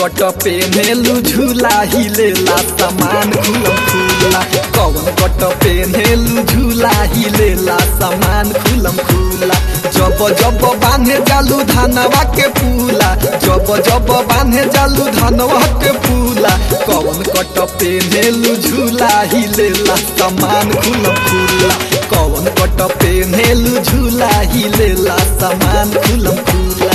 कट पेन्हेलु झूला हिलेला सामान खुलम खुला कौन कट पेन्हेलु झूला हिलेला सामान खुलम खुला जब जब बांधे जालू धनवा के पूला जब जब बांधे जालू धनवा के पूला कौन कट पेन्हेलु झूला हिलेला सामान खुलम खुला कौन कट पेन्हेलु झूला हिलेला सामान खुलम खुला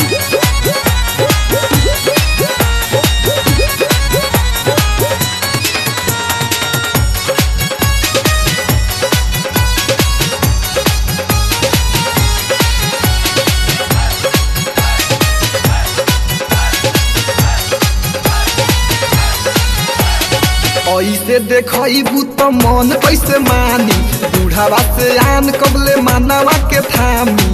ऐसे देखबू तो मन कैसे मानी बूढ़ावा से आन कबले मानवा के थामी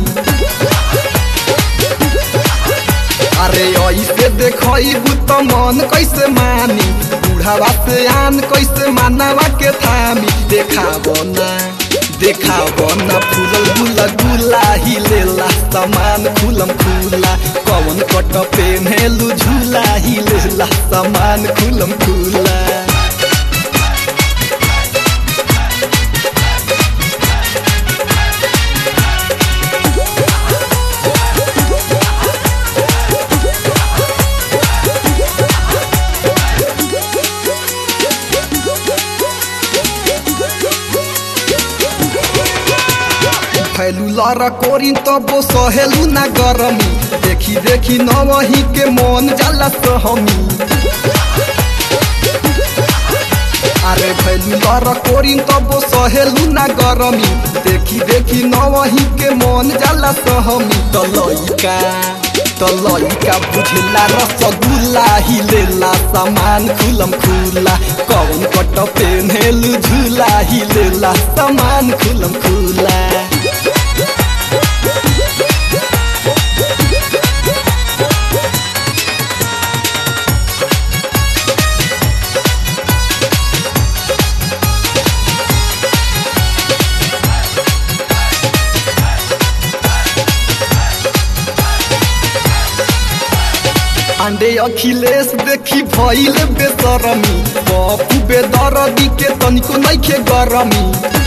अरे ऐसे देखबू तो मन कैसे मानी बूढ़ावा से आन कैसे मानवा के थामी देखाबो ना देखाबो ना फूलल गुला गुला हिलेला सामान खुलम खुला कौन कट पेन्हेलु झूला हिलेला सामान खुलम खुला फैलू लर कोरी तबो सहेलू ना गरमी देखी देखी न वही के मन जाला सहमी अरे फैलू लर कोरी तबो सहेलू ना गरमी देखी देखी न वही के मन जाला सहमी त लइका त लइका बुझला रसगुल्ला हिलेला सामान खुलम खुला कौन कट पेन्हेलु झूला हिलेला सामान खुलम खुला अंडे अखिलेश देखी भइल बेसरमी पप्पू बेदरदी के तनिको नइखे गरमी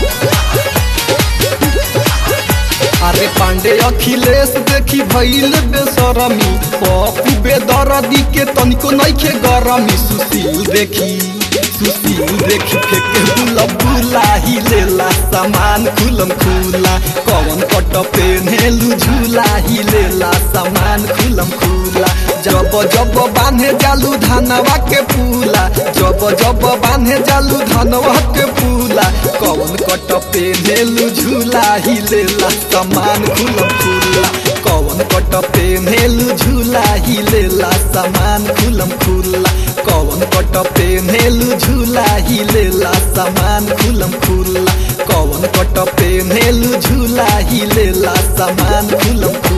अरे पांडे अखिलेश देखी भइल बेसरमी पप्पू बेदरदी के तनिको नइखे गरमी सुशील देखी सुशील देखी फेके बुला बुला हिलेला सामान खुलम खुला कौन कट पेन्हेलु झूला हिलेला सामान खुलम खुला जब जब बांधे जालू धनवा के पूला जब जब बांधे जालू धनवा के पूला कौन कट पेन्हेलु झूला हिलेला सामान खुलम खुला कौन कट पेन्हेलु झूला हिलेला सामान खुलम खुला कौन कट पेन्हेलु झूला हिलेला सामान खुलम खुला कौन कट पेन्हेलु झूला हिलेला सामान खुलम खुला